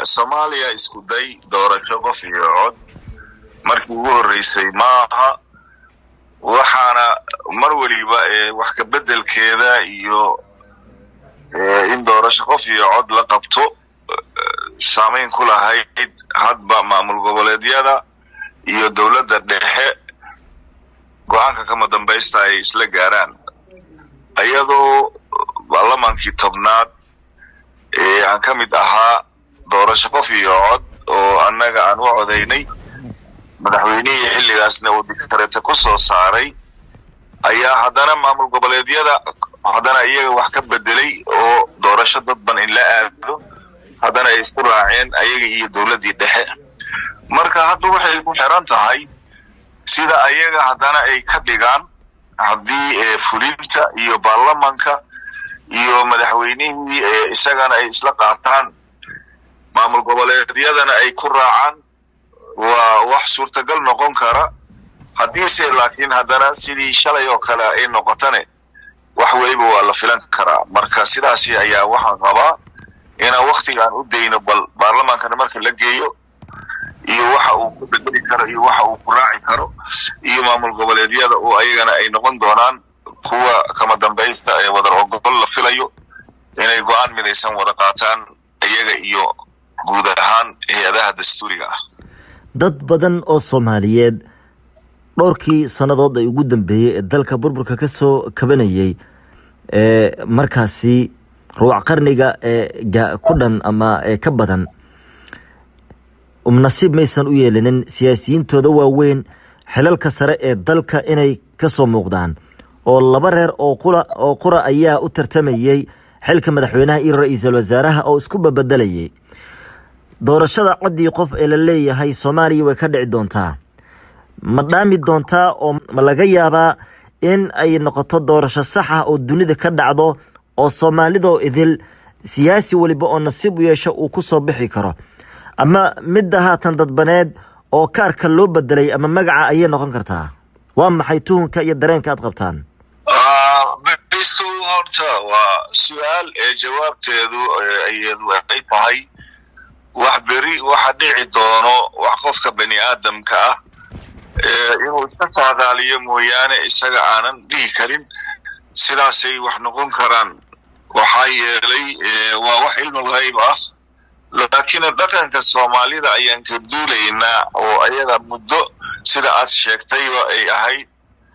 soomaaliya isku day doorasho qof iyo cod markii ugu horreysay maaha waxaana mar weliba wax ka beddelkeeda iyo in doorasho qof iyo cod la qabto saamayn ku lahayd hadba maamul goboleedyada iyo dowladda dhexe go-aanka kama dambaysta ay isla gaaraan iyadoo baarlamaankii tobnaad ee aan ka mid ahaa doorasho qof iyo cod oo annaga aan u codaynay madaxweynihii xilligaasna uu dictareete ku soo saaray ayaa haddana maamul goboleedyada haddana iyaga wax ka bedelay oo doorasho dadban in la aado haddana ay isku raaceen ayaga iyo dowladdii dhexe marka hadda waxay ku xiran tahay sida ayaga haddana ay ka dhigaan haddii fulinta iyo baarlamanka iyo madaxweynihii isagana ay isla qaataan maamul goboleedyadana ay ku raacaan waa wax suurtagal noqon kara haddiise laakiin haddana sidii shalay oo kale ay noqotane wax weliba waa la filan karaa marka sidaasi ayaa waxaan qabaa inaan waktigaan u dayno bal baarlamaankana marka la geeyo iyo waxa uu ku bedeli karo iyo waxa uu ku raaci karo iyo maamul goboleedyada oo ayagana ay noqon doonaan kuwa kama dambaysta ee wadar ogol la filayo inay go-aan midaysan wada qaataan iyaga iyo guud ahaan hay-adaha dastuuriga ah dad badan oo soomaaliyeed dhowrkii sannadood ay ugu dambeeyey ee dalka burburka ka soo kabanayay ee markaasi ruuc qarniga ee ku dhan ama ee ka badan nasiib maysan u yeelinin siyaasiyiintooda waaweyn xilalka sare ee dalka inay ka soo muuqdaan oo laba reer oo qura oo qura ayaa u tartamayey xilka madaxweynaha iyo ra-iisul wasaaraha oo isku babedelayay doorashada coddii qof ee la leeyahay soomaaliya way ka dhici doontaa ma dhaami doontaa oo ma laga yaabaa in ay noqoto doorasho sax ah oo dunida ka dhacdo oo soomaalidoo idil siyaasi weliba oo nasiib u yeesho uu ku soo bixi karo ama midda haatan dadbaneed oo kaarka loo bedelay ama magaca ayay noqon kartaa waa maxay tuhunka iyo dareenka aad qabtaan isku horta waa su-aal ee jawaabteedu iyadu ay tahay wax beri waxa dhici doono wax qofka bani aadamka ah inuu iska saadaaliyo mooyaane isaga aanan dhihi karin sidaasay wax noqon karaan waxaa yeelay waa wax cilmul hayb ah laakiin dhaqanka soomaalida ayaan ka duulaynaa oo ayada muddo sida aad sheegtayba ay ahayd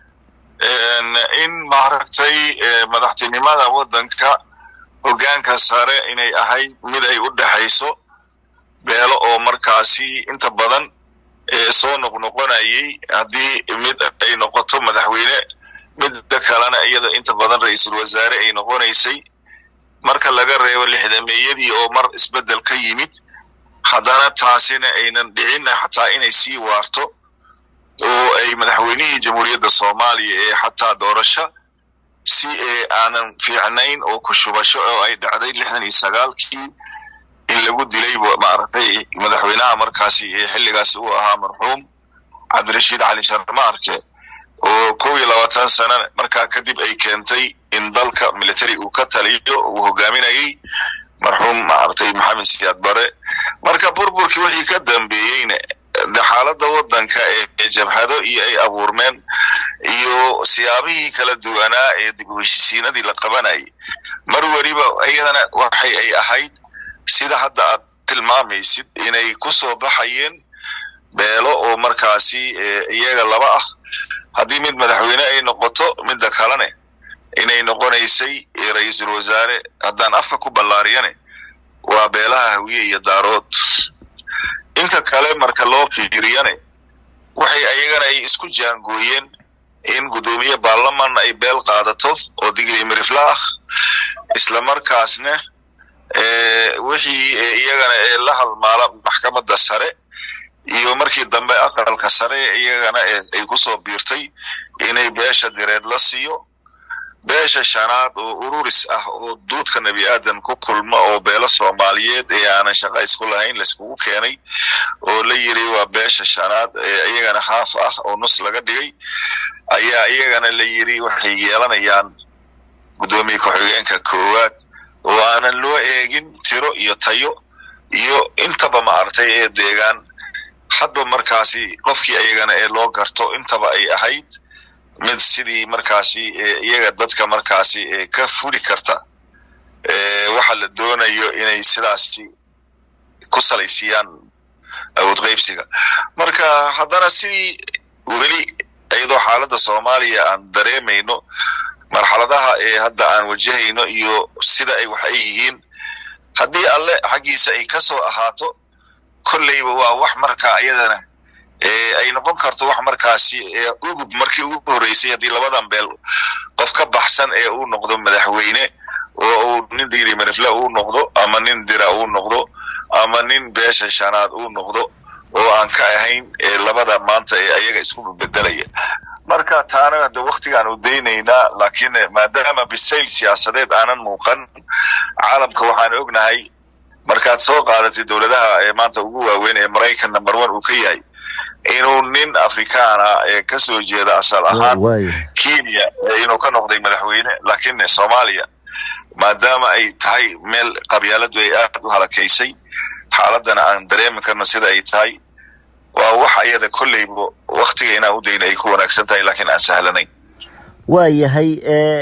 in maaragtay madaxtinimada waddanka hoggaanka sare inay ahayd mid ay u dhexayso beelo oo markaasi inta badan soo noqnoqonayay haddii mid ay noqoto madaxweyne midda kalena iyada inta badan ra-iisul wasaare ay noqonaysay marka laga reebo lixdameeyadii oo mar isbeddel ka yimid haddana taasina aynan dhicin xataa inay sii waarto oo ay madaxweynihii jamhuuriyadda soomaaliya ee xataa doorasho si ee aanan fiicnayn oo ku shubasho oo ay dhacday lixdan iyo sagaalkii in lagu dilay maaragtay madaxweynaha markaasi ee xilligaasi uu ahaa marxuum cabdirashiid cali sharmaarke oo kow iyo labaatan sana markaa kadib ay keentay in dalka military uu ka taliyo uu hogaaminayay marxuum maaragtay maxamed siyaad bare marka burburkii wixii ka dambeeyeyna de xaaladda waddanka ee jabhado iyo ay abuurmeen iyo siyaabihii kala duwanaa ee dib u heshisiinadii la qabanayay mar weliba iyadana waxay ay ahayd sida hadda aad tilmaamaysid inay ku soo baxayeen beelo oo markaasi iyaga laba ah haddii mid madaxweyne ay noqoto midda kalene inay noqonaysay ra-iisul wasaare haddaan afka ku ballaariyane waa beelaha hawiye iyo daarood inta kale marka loo fiiriyane waxay ayagana ay isku jaangooyeen in guddoomiye baarlaman ay beel qaadato oo digri mirifla ah isla markaasna wixii iyagana ee la halmaala maxkamadda sare iyo markii dambe aqalka sare iyagana ay kusoo biirtay inay beesha direed la siiyo beesha shanaad oo ururis ah oo duudka nebi aadan ku kulma oo beelo soomaaliyeed ee aanan shaqa isku lahayn laiskugu keenay oo la yiri waa beesha shanaad ee iyagana haaf ah oo nus laga dhigay ayaa iyagana la yiri waxay yeelanayaan guddoomiye ku-xigeenka koowaad oo aanan loo eegin tiro iyo tayo iyo intaba maaragtay ee deegaan hadba markaasi qofkii ayagana ee loo garto intaba ay ahayd mid sidii markaasi iyaga dadka markaasi ka fuli karta waxa la doonayo inay sidaasi ku salaysiiyaan awood qaybsiga marka haddana sidii weli iyadoo xaaladda soomaaliya aan dareemayno marxaladaha ee hadda aan wajahayno iyo sida ay wax ay yihiin haddii alle xaggiisa ay ka soo ahaato kolleyba waa wax markaa iyadana ay noqon karto wax markaasi ugub markii ugu horreysay haddii labadan beel qof ka baxsan ee uu noqdo madaxweyne oo uu nin digri manifle uu noqdo ama nin dira uu noqdo ama nin beesha shanaad uu noqdo oo aan ka ahayn labada maanta ee ayaga isku bedelaya marka taana hadde waktigaan u daynaynaa laakiin maadaama bisayl siyaasadeed aanan muuqan caalamka waxaan ognahay markaad soo qaadatay dowladaha ee maanta ugu waaweyn ee maraykan number one uu ka yahay inuu nin afrikaana ee ka soo jeeda asal ahaan kenya inuu ka noqday madaxweyne laakiin soomaaliya maadaama ay tahay meel qabyaaladu ay aad u halakaysay xaaladana aan dareemi karno sida ay tahay waa wax iyada kolleyba waktiga inaan u dayna ay ku wanaagsan tahay laakiin aan sahlanayn waa yahay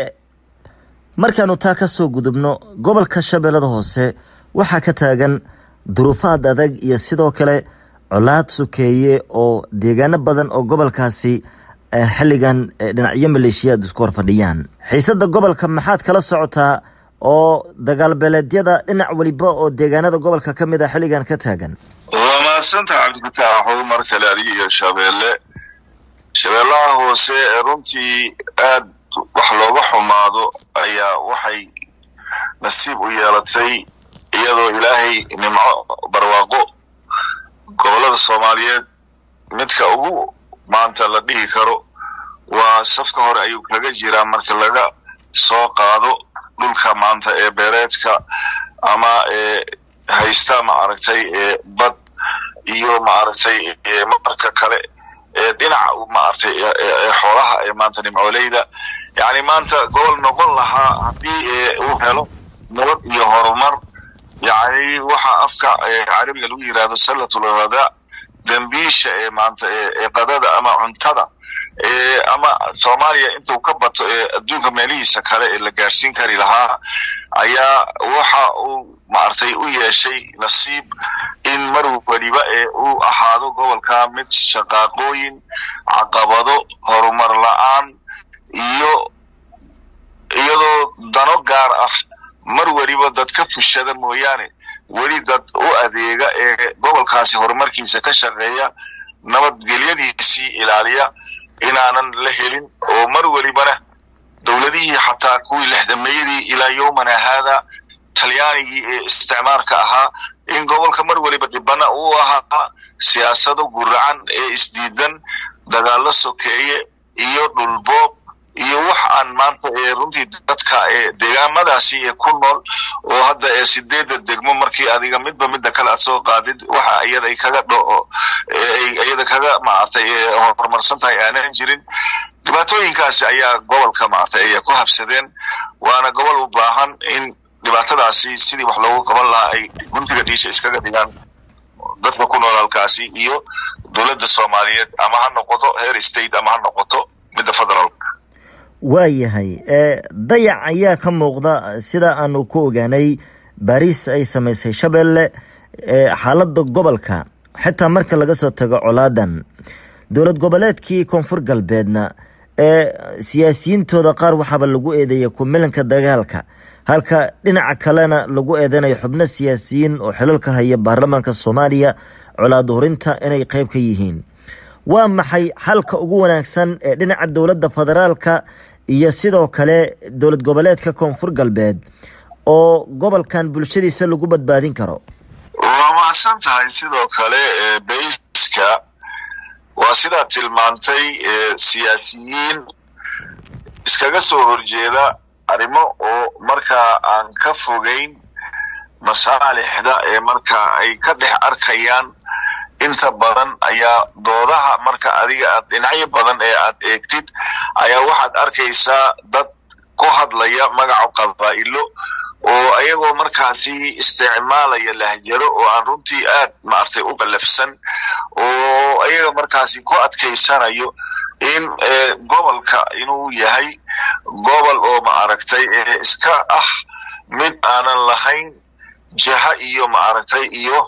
markaanu taa ka soo gudubno gobolka shabeellada hoose waxaa ka taagan duruufaad adag iyo sidoo kale colaad sukeeye oo deegaano badan oo gobolkaasi xilligan dhinacyo maleeshiyaad isku hor fadhiyaan xiisada gobolka maxaad kala socotaa oo dagaal beeleedyada dhinac weliba oo deegaanada gobolka ka mid a xilligan ka taagan waa mahadsantaha cabdifatax mar kale adiga iyo shabeelle shabeellaha hoose runtii aad wax looga xumaado ayaa waxay nasiib u yeelatay iyadoo ilaahay nimco barwaaqo gobollada soomaaliyeed midka ugu maanta la dhihi karo waa safka hore ayuu kaga jiraa marka laga soo qaado dhulka maanta ee beereedka ama ee haysta maaragtay bad iyo maaragtay marka kale ee dhinaca maaragtay xoolaha ee maanta nimcooleyda yacni maanta gobol noqon lahaa haddii uu helo nabad iyo horumar yacni waxa afka carabiga lagu yidhahdo sallatul ghadaa dambiisha ee maanta ee qadada ama cuntada ama soomaaliya intuu ka bato ee adduunka meelihiisa kale ee la gaarsiin kari lahaa ayaa waxa uu maaragtay u yeeshay nasiib in mar weliba ee uu ahaado gobolka mid shaqaaqooyin caqabado horumar la-aan iyo iyadoo dano gaar ah mar weliba dad ka fushada mooyaane weli dad u adeega ee gobolkaasi horumarkiisa ka shaqeeya nabadgelyadiisii ilaaliya inaanan la helin oo mar welibana dowladihii xataa kuwii lexdameeyadii ilaa yowmana haada talyaanigii ee isticmaarka ahaa in gobolka mar weliba dhibana uu ahaa siyaasado guracan ee isdiidan dagaallo sokeeye iyo dhulboob iyo wax aan maanta ee runtii dadka ee deegaamadaasi ee ku nool oo hadda ee sideedda degmo markii adiga midba midda kale aad soo qaadid waxa iyada kaga dho iyada kaga maaragtay ee horumarsan tahay aanan jirin dhibaatooyinkaasi ayaa gobolka maaragtay ay ku habsadeen waana gobol u baahan in dhibaatadaasi sidii wax loogu qaban lahaa ay guntiga dhiisha iskaga dhigaan dadka ku nool halkaasi iyo dowladda soomaaliyeed ama ha noqoto heer state ama ha noqoto midda federaalka waayahay dayac ayaa ka muuqda sida aanu ku ogaanay baariis ay samaysay shabeelle xaaladda gobolka xitaa marka laga soo tago colaadan dowlad goboleedkii koonfur galbeedna ee siyaasiyiintooda qaar waxaaba lagu eedeeya kumilanka dagaalka halka dhinaca kalena lagu eedeynayo xubno siyaasiyiin oo xilalka haya baarlamaanka soomaaliya colaad hurinta inay qeyb ka yihiin waa maxay xalka ugu wanaagsan ee dhinaca dowladda federaalka iyo sidoo kale dowlad goboleedka koonfur galbeed oo gobolkan bulshadiisa lagu badbaadin karo waa mahadsan tahay sidoo kale bayska waa sidaad tilmaantay siyaasiyiin iskaga soo horjeeda arrimo oo markaa aan ka fogeyn masaalixda ee markaa ay ka dhex arkayaan inta badan ayaa doodaha marka adiga aad dhinacyo badan ee aad eegtid ayaa waxaad arkaysaa dad ku hadlaya magaca qabaa'ilo oo ayagoo markaasi isticmaalaya lahjaro oo aan runtii aad maaragtay u qallafsan oo ayaga markaasi ku adkaysanayo in gobolka inuu yahay gobol oo maaragtay iska ah mid aanan lahayn jaha iyo maaragtay iyo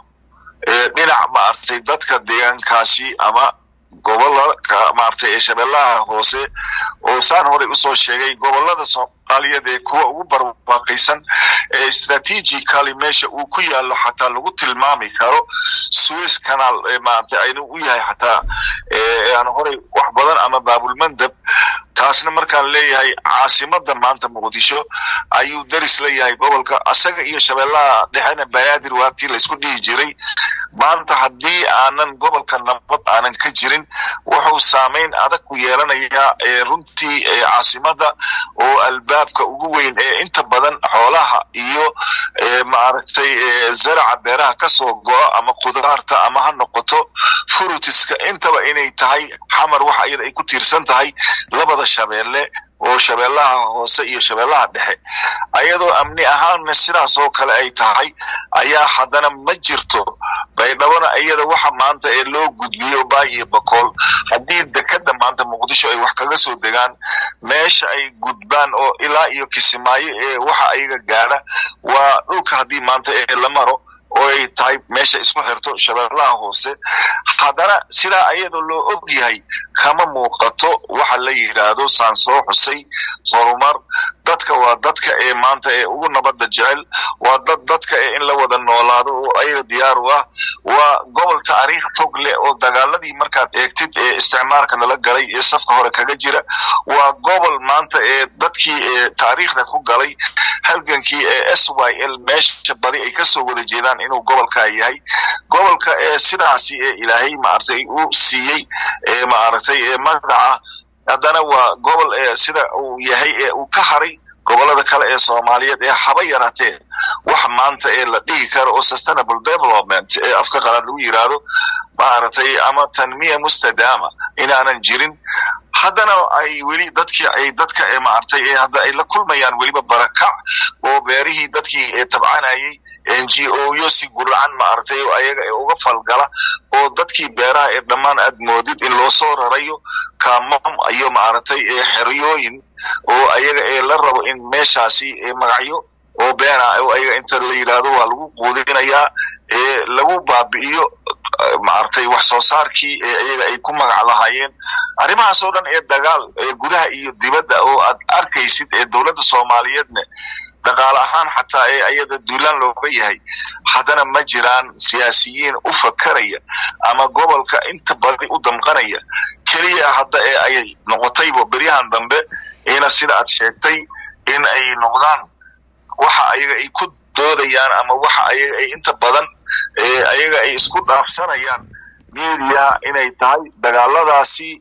dhinac maaragtay dadka deegaankaasi ama gobolaka maaragtay ee shabeellaha hoose oo saan horey usoo sheegay gobolada soomaaliyeed ee kuwa ugu barwaaqaysan ee strategically meesha uu ku yaallo xataa lagu tilmaami karo swiss canal maaragtay aynu u yahay xataa aan horey wax badan ama baabulmandab taasna markaan leeyahay caasimada maanta muqdisho ayuu deris leeyahay gobolka asaga iyo shabeellaha dhexena banaadir waatii laysku dhihi jiray maanta haddii aanan gobolka nabad aanan ka jirin wuxuu saamayn adag ku yeelanayaa runtii caasimada oo albaabka ugu weyn ee inta badan xoolaha iyo maaragtay zaraca beeraha kasoo go'a ama khudaarta ama ha noqoto furutiska intaba inay tahay xamar waxa iyada ay ku tiirsan tahay labada shabeelle oo shabeellaha hoose iyo shabeellaha dhexe ayadoo amni ahaanna sidaas oo kale ay tahay ayaa haddana ma jirto baydhabona iyada waxa maanta ee loo gudbiyo baay iyo bakool haddii dekeda maanta muqdisho ay wax kaga soo degaan meesha ay gudbaan oo ilaa iyo kisimaayo ee waxa ayaga gaadha waa dhulka haddii maanta ee la maro oo ay tahay meesha isku xirto shabeellaha hoose haddana sidaa ayadoo loo og yahay kama muuqato waxa la yidhaahdo saan soo xusay horumar dadka waa dadka ee maanta ee ugu nabadda jecel waa dad dadka ee in la wada noolaado oo ayaga diyaar u ah waa gobol taariikh fog leh oo dagaaladii markaad eegtid ee isticmaalka lala galay ee safka hore kaga jira waa gobol maanta ee dadkii ee taariikhda ku galay halgankii ee s y l meesha badi ay kasoo wada jeedaan inuu gobolkaa yahay gobolka ee sidaasi ee ilaahay maaragtay u siiyey ee maaragtay ee magaca haddana waa gobol ee sida uu yahay ee uu ka haray gobolada kale ee soomaaliyeed ee haba yaraatee wax maanta ee la dhihi karo oo sustainable development ee afka qalaad lagu yidhaahdo maaragtay ama tanmiya mustadaama inaanan jirin haddana ay weli dadkii ay dadka ee maaragtay ee hadda ay la kulmayaan weliba barakac oo beerihii dadkii ee tabcanayay n g o yo si guracan maaragtay oo ayaga ee uga falgala oo dadkii beeraha ee dhammaan aad moodid in loo soo rarayo kamam iyo maaragtay ee xeryooyin oo ayaga ee la rabo in meeshaasi magacyo oo beena oo ayaga inta la yidhaahdo waa lagu quudinayaa ee lagu baabi'iyo maaragtay wax soo saarkii ee ayaga ay ku magac lahaayeen arrimahaas oo dhan ee dagaal ee gudaha iyo dibadda oo aad arkaysid ee dowladda soomaaliyeedna dhaqaale ahaan xataa ee ayada duulaan looga yahay haddana ma jiraan siyaasiyiin u fakaraya ama gobolka inta badi u damqanaya keliya hadda ee ay noqotayba beryahan dambe ina sida aad sheegtay in ay noqdaan waxa ayaga ay ku doodayaan ama waxa ayaga ay inta badan ayaga ay isku dhaafsanayaan mediaha inay tahay dagaaladaasi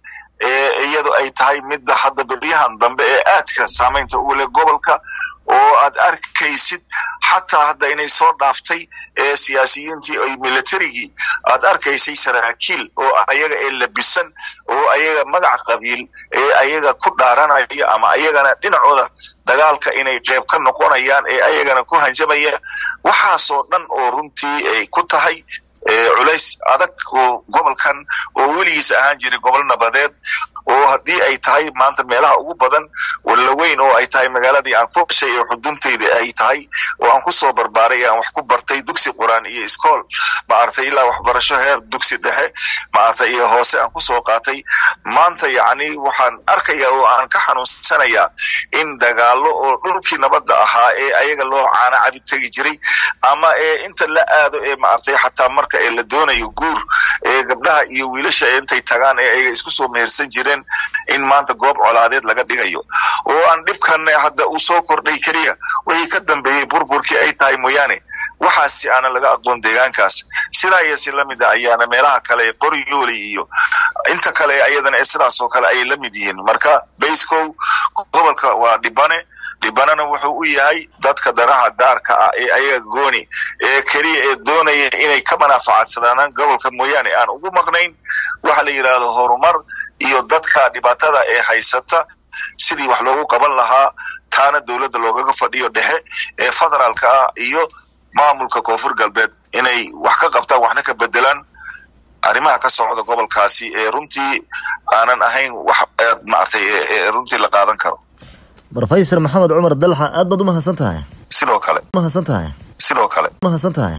iyadu ay tahay midda hadda beryahan dambe ee aadka saamaynta ugu leh gobolka oo aad arkaysid xataa hadda inay soo dhaaftay ee siyaasiyiintii ay militarigii aad arkaysay saraakiil oo ayaga ee labisan oo ayaga magac qabiil ee ayaga ku dhaaranaya ama ayagana dhinacooda dagaalka inay qeyb ka noqonayaan ee ayagana ku hanjamaya waxaasoo dhan oo runtii ay ku tahay culays adag oo gobolkan oo weligiis ahaan jiray gobol nabadeed oo haddii ay tahay maanta meelaha ugu badan walaweyn oo ay tahay magaaladii aan ku dhashay ee xuduntayda ay tahay oo aan kusoo barbaaray aan wax ku bartay dugsi quraan iyo iskool maaragtay ilaa waxbarasho heer dugsi dhexe maaragtay iyo hoose aan kusoo qaatay maanta yacni waxaan arkaya oo aan ka xanuunsanayaa in dagaalo oo dhulkii nabadda ahaa ee ayaga loo caana cabi tegi jiray ama ee inta la aado ee maaragtay xataa marka ee la doonayo guur ee gabdhaha iyo wiilasha intay tagaan ee ayaga isku soo mehersan jireen in maanta goob colaadeed laga dhigayo oo aan dhibkan hadda uu soo kordhay keliya wixii ka dambeeyey burburkii ay tahay mooyaane waxaasi aanan laga aqoon deegaankaas sidaa iyo si lamid a ayaana meelaha kale ee qoryooli iyo inta kale ayadana ee sidaas oo kale ayay la mid yihiin marka bayscow gobolka waa dhibane dhibanana wuxuu u yahay dadka danaha gaarka ah ee ayaga gooni ee keliya ee doonaya inay ka manaafacadsadaanaan gobolka mooyaane aan ugu maqnayn waxa la yidhaahdo horumar iyo dadka dhibaatada ee haysata sidii wax loogu qaban lahaa taana dowladda loogaga fadhiyo dhexe ee federaalka ah iyo maamulka koonfur galbeed inay wax ka qabtaan waxna ka bedelaan arrimaha ka socda gobolkaasi ee runtii aanan ahayn wax maaragtay runtii la qaadan karo rofesor maxamed cumar dalxa aad baad umahadsan tahay sidoo kale umahadsan tahay sidoo kale umahadsan tahay